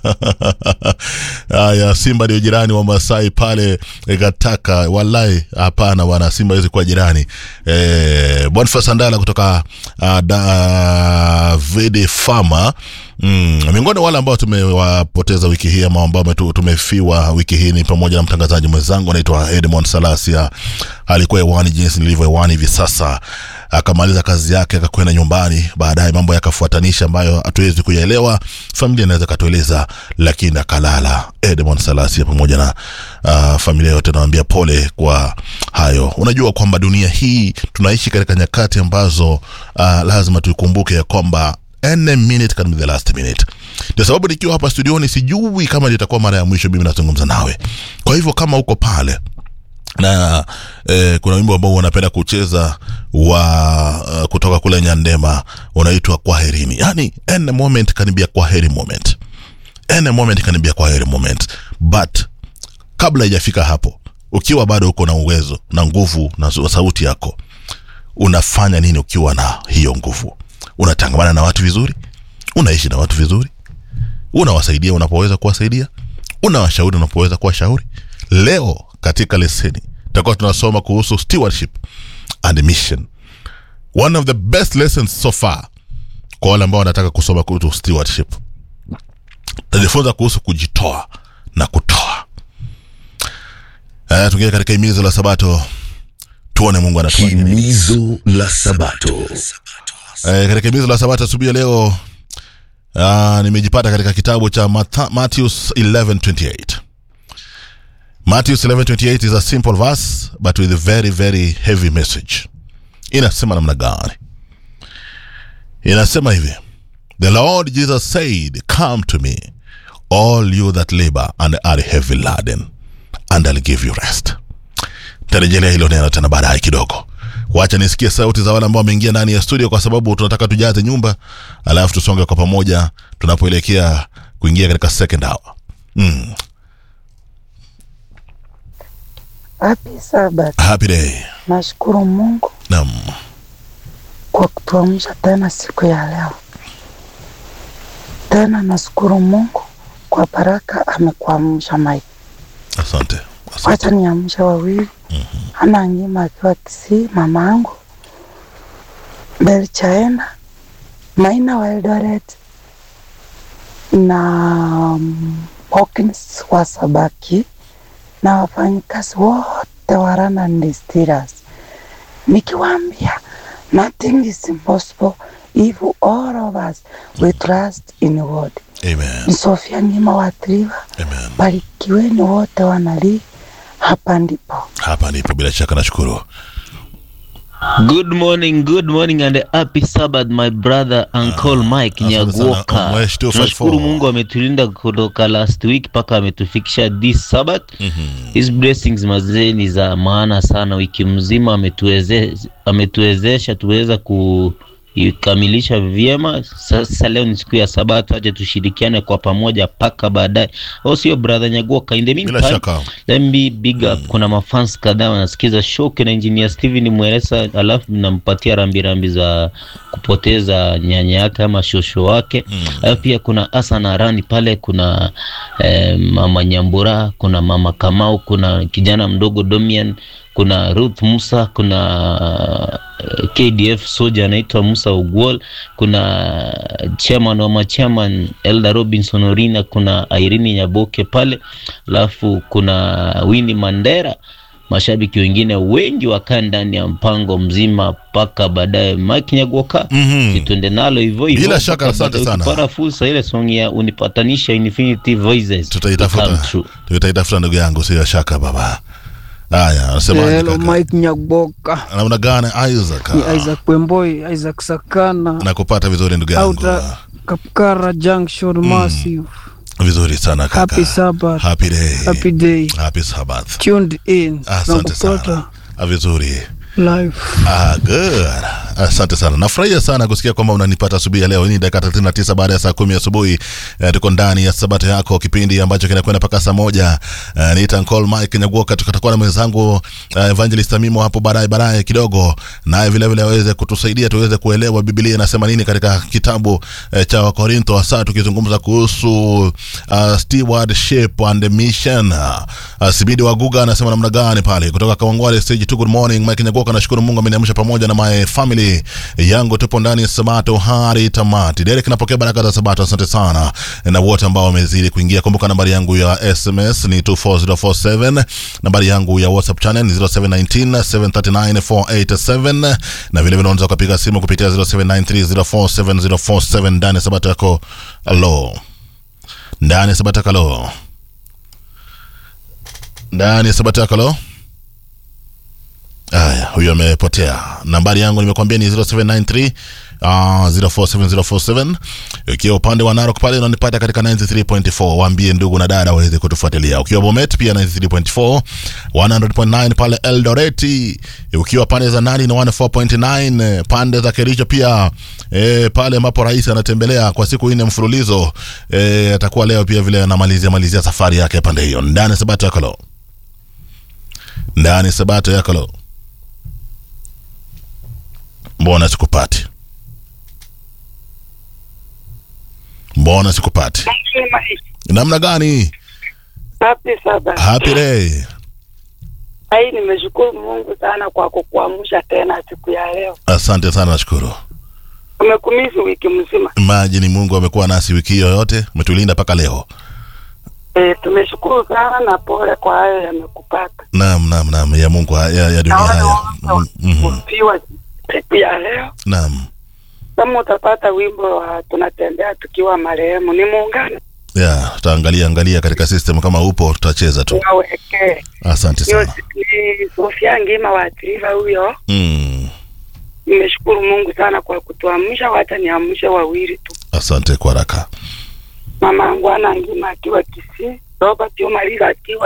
Haya, Simba ndio jirani wa Masai pale Gataka. Wallahi hapana bwana, Simba hawezi kuwa jirani. Eh, Boniface Andala kutoka uh, David Farmer Mm, miongoni wale ambao tumewapoteza wiki hii ama ambao metu- tumefiwa wiki hii ni pamoja na mtangazaji mwenzangu anaitwa Edmond Salasia. Alikuwa hewani jinsi nilivyo hewani hivi sasa, akamaliza kazi yake akakwenda nyumbani, baadaye mambo yakafuatanisha ambayo hatuwezi kuyaelewa, familia inaweza katueleza, lakini akalala. Edmond Salasia pamoja na uh, familia yote nawaambia pole kwa hayo. Unajua kwamba dunia hii tunaishi katika nyakati ambazo uh, lazima tuikumbuke ya kwamba any minute can be the last minute. Ndio sababu nikiwa hapa studioni sijui kama litakuwa mara ya mwisho mimi nazungumza nawe. Kwa hivyo kama uko pale na eh, kuna wimbo ambao wanapenda kucheza wa uh, kutoka kule Nyandema unaitwa kwaherini, yani any moment can be a kwaheri moment, any moment can be a kwaheri moment, but kabla haijafika hapo, ukiwa bado uko na uwezo na nguvu na sauti yako, unafanya nini ukiwa na hiyo nguvu? Unatangamana na watu vizuri, unaishi na watu vizuri, unawasaidia unapoweza kuwasaidia, unawashauri unapoweza kuwashauri. Leo katika leseni tutakuwa tunasoma kuhusu stewardship and mission, one of the best lessons so far kwa wale ambao wanataka kusoma kuhusu stewardship. Tajifunza kuhusu kujitoa na kutoa. Uh, tuingia katika himizo la Sabato, tuone Mungu anatoa nini. Himizo la Sabato. Eh, katika himizo la Sabato asubuhi ya leo uh, nimejipata katika kitabu cha Matha- Matthews 11:28. Matthews 11:28 is a simple verse but with a very very heavy message. Inasema namna gani? Inasema hivi. The Lord Jesus said, "Come to me, all you that labor and are heavy laden, and I'll give you rest." tarejelea hilo neno tena baadaye kidogo wacha nisikie sauti za wale ambao wameingia ndani ya studio kwa sababu tunataka tujaze nyumba alafu tusonge kwa pamoja tunapoelekea kuingia katika second hour mm. Happy Sabbath. happy day Nashukuru Mungu naam kwa kutuamsha tena siku ya leo. Tena nashukuru Mungu kwa baraka amekuamsha Mike. asante, asante. Wacha niamshe wawili. Ana ngima akiwa Kisii, mama yangu Belchaena Maina wa Eldoret na um, Hawkins wa Sabaki na wafanyikazi wote wa Rana Distillers nikiwaambia nothing is impossible if all of us we trust in God. Amen. Ni Sofia Ngima wa Triva, Amen. barikiweni wote wanalii, hapa ndipo. hapa ndipo bila shaka nashukuru Good morning, good morning and happy Sabbath my brother Uncle Mike asante sana, Nyaguoka. Mwesh 254. Tunashukuru Mungu ametulinda kutoka last week mpaka ametufikisha this Sabbath. His blessings mazee ni za maana sana, wiki mzima ametuweze, ametuwezesha tuweza kuikamilisha vyema. Sasa leo ni siku ya Sabato, aje tushirikiane kwa pamoja mpaka baadaye, au sio brother Nyaguoka? In the bila meantime, shaka Let me big up. Kuna mafans kadhaa wanasikiza show na engineer Steven Mweresa, alafu nampatia rambirambi za kupoteza nyanya yake ama shosho wake. Alafu pia kuna Hassan Arani pale, kuna eh, mama Nyambura, kuna mama Kamau, kuna kijana mdogo Domian, kuna Ruth Musa, kuna eh, KDF soja anaitwa Musa Ugwol, kuna chairman wa machairman Elda Robinson Orina, kuna Irene Nyaboke pale, alafu kuna Winnie Mandera, mashabiki wengine wengi wakaa ndani ya mpango mzima mpaka baadaye. Mike Nyagoka, Mhm. situende nalo hivyo hivyo Bila shaka, mpaka asante baadaye. sana. Ukipata fursa ile song ya unipatanisha Infinity Voices to come tutaitafuta true. tutaitafuta ndugu yangu sio shaka baba haya anasema Hello Mike Nyaboka, namna gani Isaac ni Isaac Wemboi, Isaac Sakana, nakupata vizuri ndugu yangu Outer Kapkara Junction Massive. vizuri sana kaka Happy Sabbath, happy day happy day, happy Sabbath tuned in, asante nakupata sana Ah, vizuri live. ah, good asante sana nafurahia sana kusikia kwamba unanipata asubuhi ya leo hii ni dakika 39 baada ya saa kumi asubuhi eh, tuko ndani ya sabato yako kipindi ambacho kinakwenda mpaka saa moja eh, niita Call Mike Nyagoka tutakuwa na mwenzangu eh, Evangelist Amimo hapo baadaye baadaye kidogo naye vile vile aweze kutusaidia tuweze kuelewa Biblia inasema nini katika kitabu eh, cha Wakorintho hasa tukizungumza kuhusu uh, stewardship and mission uh, Sibidi Waguga anasema namna gani pale kutoka Kawangwale stage 2 good morning Mike Nyagoka nashukuru Mungu ameniamsha pamoja na my family yangu tupo ndani ya Sabato hadi tamati Derek napokea baraka za Sabato asante sana na wote ambao wamezidi kuingia kumbuka nambari yangu ya SMS ni 24047 nambari yangu ya WhatsApp channel ni 0719 739 487 na vile vile unaweza kupiga simu kupitia 0793047047 ndani ya Sabato yako alo ndani ya Sabato yako alo ndani ya Sabato yako alo Aya, huyo amepotea. Nambari yangu nimekwambia ni 0793 uh, 047047. Ukiwa upande wa Narok pale unanipata katika 93.4. Waambie ndugu na dada waweze kutufuatilia. Ukiwa Bomet pia 93.4, 100.9 pale Eldoreti. Ukiwa pande za Nandi na 104.9 pande za Kericho pia e, pale ambapo rais anatembelea kwa siku nne mfululizo e, atakuwa leo pia vile anamalizia malizia safari yake pande hiyo. Ndani Sabato yako lo. Ndani Sabato yako lo. Mbona sikupati? Mbona sikupati? Namna gani? Happy Sabbath. Happy day. Ai, nimeshukuru Mungu sana kwa kukuamsha tena siku ya leo. Asante sana, nashukuru. Umekumisi wiki mzima. Maji ni Mungu amekuwa nasi wiki hiyo yote, umetulinda mpaka leo. E, tumeshukuru sana na pole kwa hayo yamekupata. Naam, naam, naam, ya Mungu ya, ya dunia Naona haya. wote Mhm. wakifiwa siku ya leo. Naam. Kama utapata wimbo wa tunatembea tukiwa marehemu, ni muungano Ya, tutaangalia angalia katika system kama upo tutacheza tu. wawekee. Asante Hiyo sana. ni Sofia Ngima wa Triva huyo. Mm. Nimeshukuru Mungu sana kwa kutuamsha, wacha niamshe wawili tu. Asante kwa haraka. Mama yangu ana Ngima akiwa Kisii, Robert Omariga akiwa